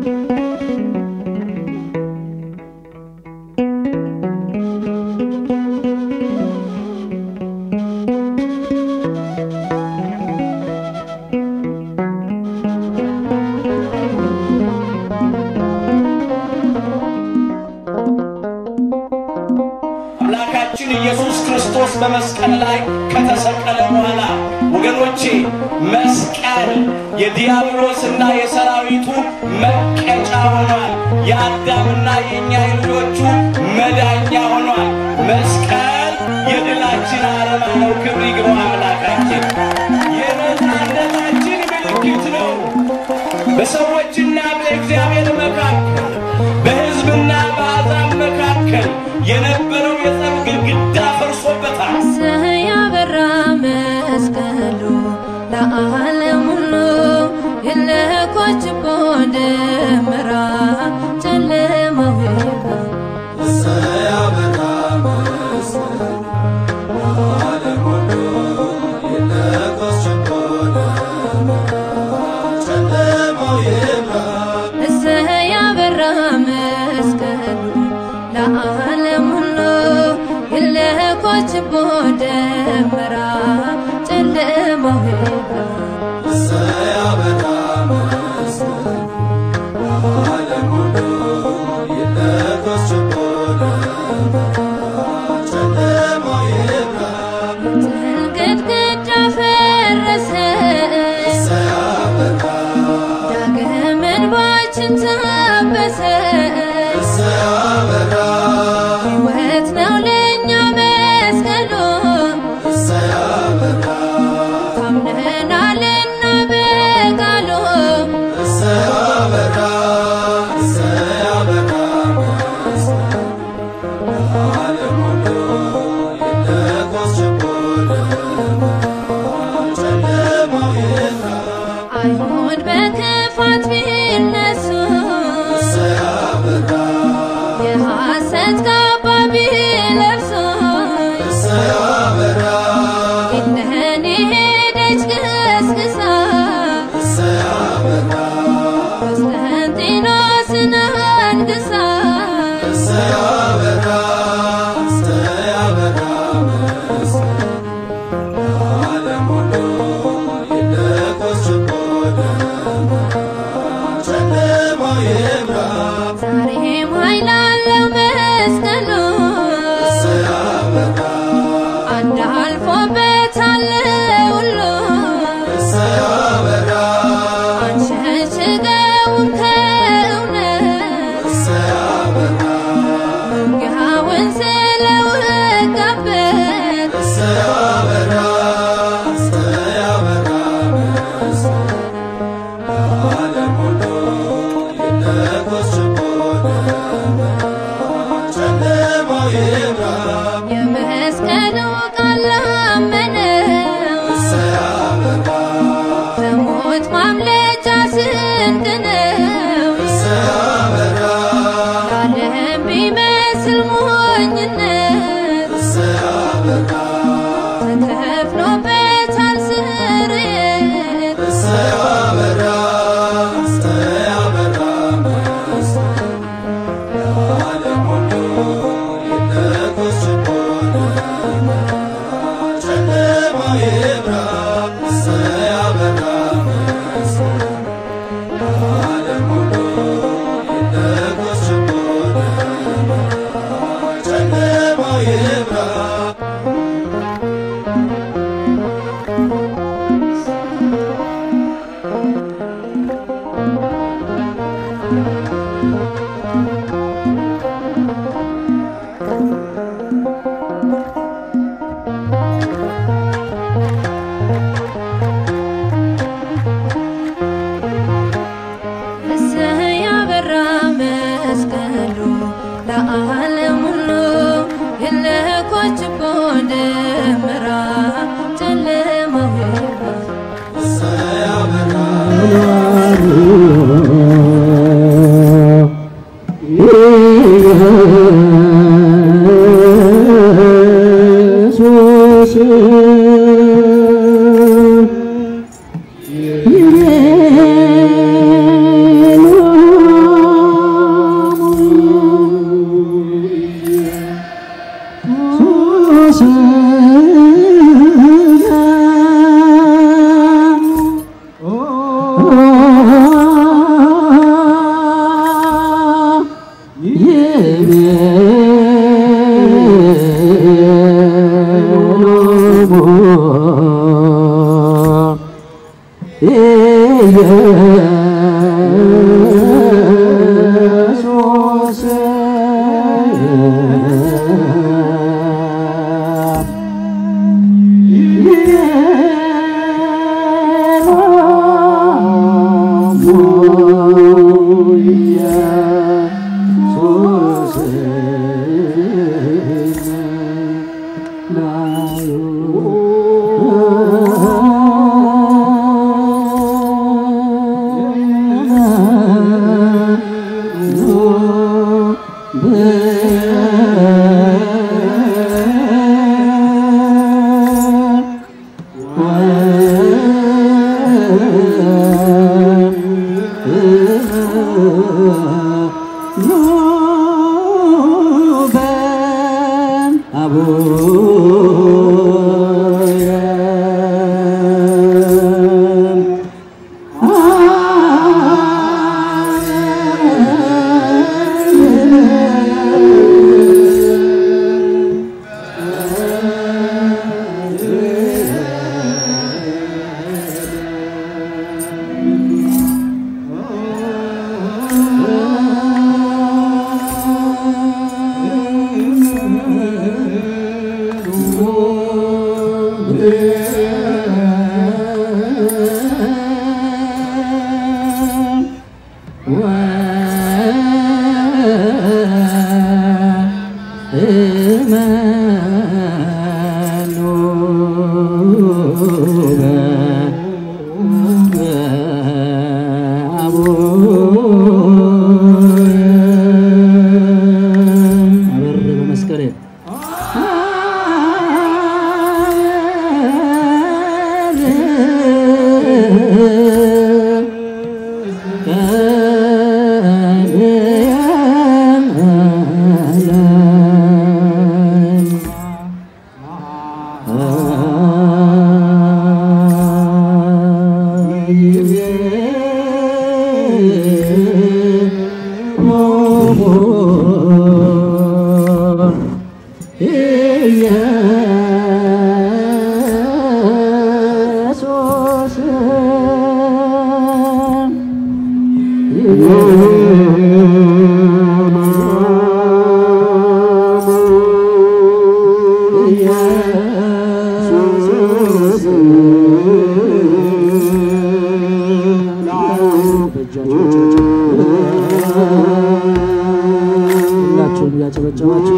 አምላካችን ኢየሱስ ክርስቶስ በመስቀል ላይ ከተሰቀለ በኋላ ወገኖቼ መስቀል የዲያብሎስና የሰራዊቱ መቀጫ ሆኗል። የአዳምና የእኛ የልጆቹ መዳኛ ሆኗል። መስቀል የድላችን አርማ ነው። ክብር ይግባው አምላካችን። የነፃነታችን ምልክት ነው። በሰዎችና በእግዚአብሔር መካከል በሕዝብና በአሕዛብ መካከል የነበረው የጸብ ግድግዳ ፈርሶበታል። ያበራ መስቀሉ ለዓለም ሁሉ የለኮችቦ ደመራ ጨለማው ይብራ እሰይ ያበራ መስቀሉ ለዓለም ሁሉ የለኮችቦ ደመራ ጨለማው ይብራ ግድግዳ ፈረሰ ዳግም እንባችን ታበሰ ሕይወት ነው ለእኛ መስቀሉ ታምነናልና በቃሉ አይሁድ በክፋት ቢነሱ የሐሰት ካባ ቢለብሱ ፊትህን ሄደች ገስግሳ ቆስጠንጢኖስን አንግሳ ዛሬም ኃይል አለው መስቀሉ አንድ አልፎበታል ሁሉ አንሸሽገውም ከእውነት መንጋውን ስለወጋበት የመስቀሉ ቃል አመነው ከሞት ማምለጫ ስንቅ ነው ለዓለም ቢመስል ሞኝነት ተከፍሎበታል ስርየት እሰይ ያበራ መስቀሉ ለዓለም ሁሉ የለኮችቦ ደመራ ጨለማው ይብራ ኢየሱስ ሁላችሁም እያጨበጨባችሁ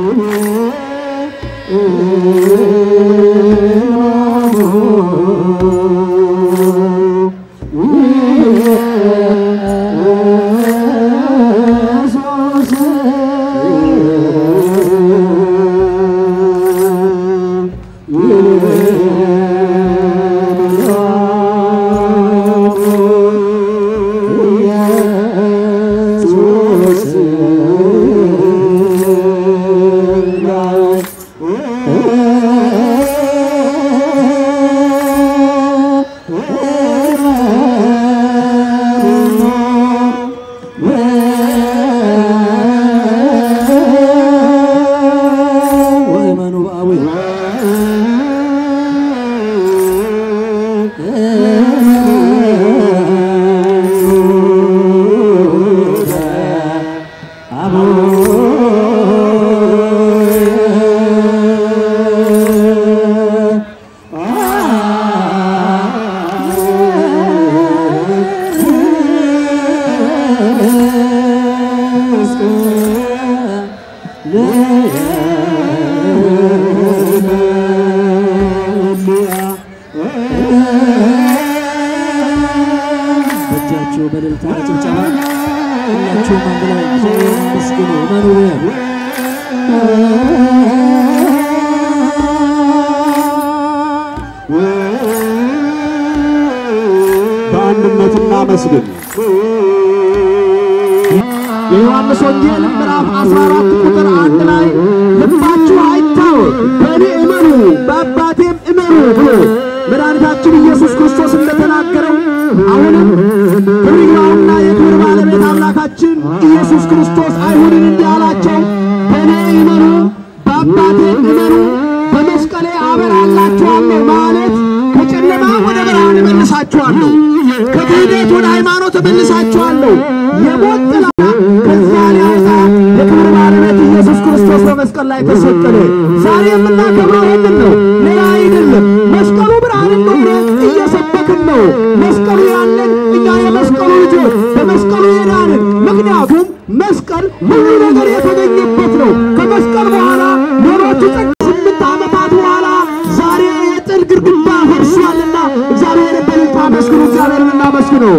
ወእመኑ በአቡየ በእጃችሁ በእልልታ ጭብጨባ ሁላችሁም አንድ ላይ እግዚአብሔርን አመስግኑ። እመኑ በሉ። በአንድነት እናመስግን። የዮሐንስ ወንጌል ምዕራፍ 14 ቁጥር አንድ ላይ ልባችሁ አይታወክ፣ በእኔ እመኑ በአባቴም እመኑ ብሎ መድኃኒታችን ኢየሱስ ክርስቶስ እንደተናገረው አሁንም ክብር ይግባውና የክብር ባለቤት አምላካችን ኢየሱስ ክርስቶስ አይሁድን እንዲህ አላቸው፣ በእኔ እመኑ በአባቴም እመኑ በመስቀሌ አበራላችኋለሁ ማለት ከጨለማ ወደ ብርሃን እመልሳችኋለሁ፣ ከክህደት ወደ ሃይማኖት እመልሳችኋለሁ። የሞት ጥላ ከዚያ ሊያወጣ የክብር ባለቤት ኢየሱስ ክርስቶስ በመስቀል ላይ ተሰቀለ። ዛሬ የምናከብረው ይህንን ነው፣ ሌላ አይደለም። መስቀሉ ብርሃን እንደሆነ እየሰበክን ነው። መስቀሉ ያለን እኛ የመስቀሉ ልጆች በመስቀሉ የዳንን ምክንያቱም መስቀል ሁሉ ነገር የተገኘበት ነው። ከመስቀል በኋላ ሌሎቹ ጸጋ ስምንት ዓመታት በኋላ ዛሬ የጥል ግድግዳ ፈርሷልና እግዚአብሔር በልልታ አመስግኑ። እግዚአብሔርን እናመስግነው።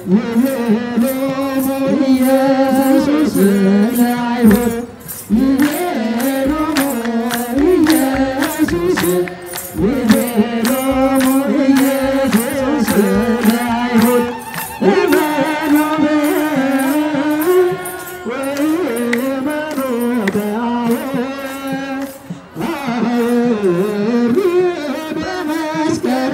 ኢየሱስ ለአይሁድ ይቤሎሙ ኢየሱስ ይቤሎሙ ኢየሱስ ለአይሁድ እመኑ ወእመኑ በአብ በመስቀል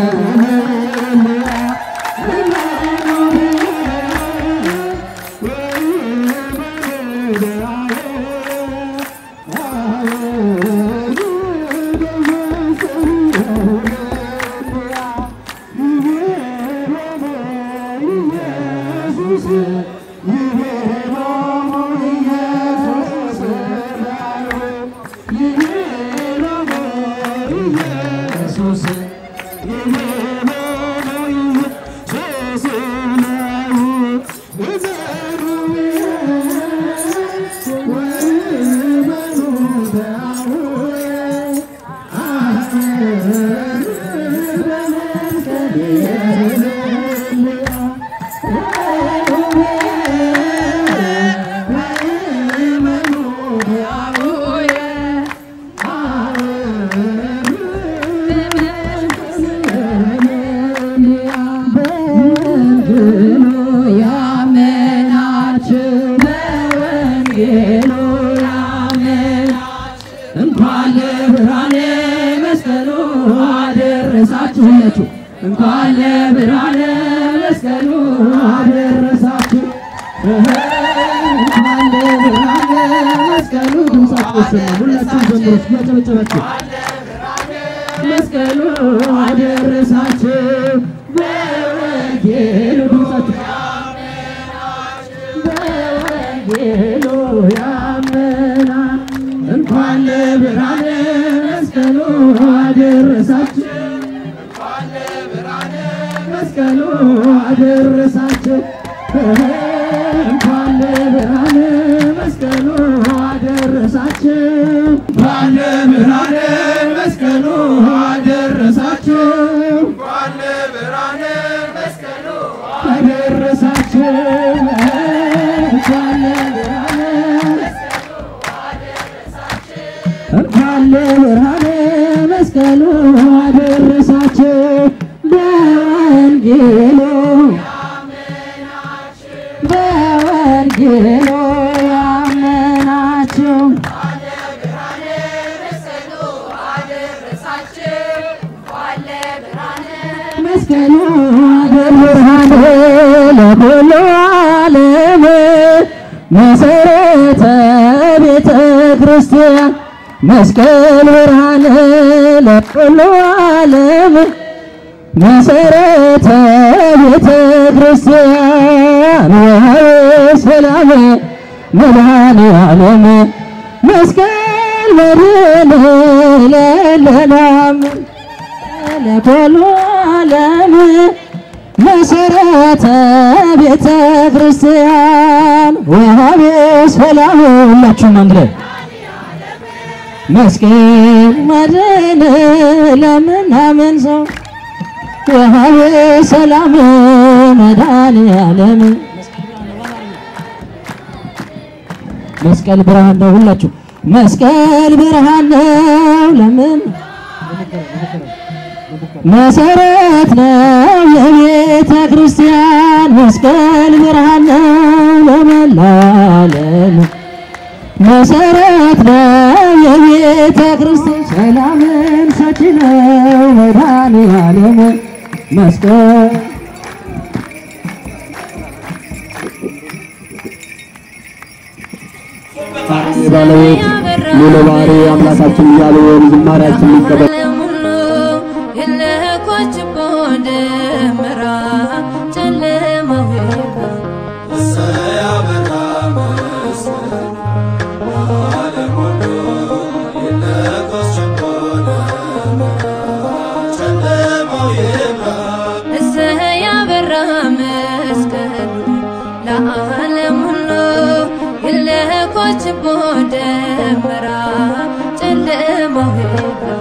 እንኳን ለብርሃነ መስቀሉ አደረሳችሁ ሁላችሁ እንኳን ለብርሃነ መስቀሉ አደረሳችሁ እንኳን ለብርሃነ መስቀሉ ድምጻችሁ ይሰማ ሁላችሁ ዘምሩት እያጨበጨባችሁ መስቀሉ አደረሳችሁ በወንጌሉ ድምጻችሁ በወንጌሉ ያመና እንኳን ለብርሃነ መስቀሉ አደረሳችሁ መስቀሉ አደረሳችሁ እንኳን ለብርሃነ መስቀሉ አደረሳችሁ እንኳን ለብርሃነ መስቀሉ አደረሳችሁ እንኳን ለብርሃነ መስቀሉ አደረሳችሁ እንኳን ለብርሃነ እንኳን ለብርሃነ መስቀሉ አደረሳችሁ በወንጌሉ በወንጌሉ ያመናችሁ መስቀሉ ብርሃን ለኩሉ ዓለም መሰረተ ቤተ ክርስቲያን መስቀል ብርሃን ለኩሉ ዓለም መሰረተ ቤተ ክርስቲያን ወሀበ ሰላም መድኃኔ ዓለም መስቀል መድኃኔ ለለላም ለኩሉ ዓለም መሰረተ ቤተ ክርስቲያን ወሀቤ ሰላም ሁላችሁም አንድ ላይ መስቀል መድኃኔ ለምናምን ሰው ወሀቤ ሰላም መድኃኔ ዓለም መስቀል ብርሃን ነው። ሁላችሁ መስቀል ብርሃን ነው። ለምን መሰረት ነው የቤተ ክርስቲያን መስቀል ብርሃን ነው ለመላው ዓለም መሰረት ነው የቤተ ክርስቲያን ሰላምን ሰጪ ነው መድኃኔ ዓለም መስቀል ባለቤት ሙሉ ባህሪ አምላካችን እያሉ ዝማሬያችን ሊቀበል ዓለም ሁሉ የለኮችቦ ደመራ ጨለማው ይብራ እሰይ ያበራ መስቀሉ ለዓለም ሁሉ የለኮችቦ ደመራ ጨለማው ይብራ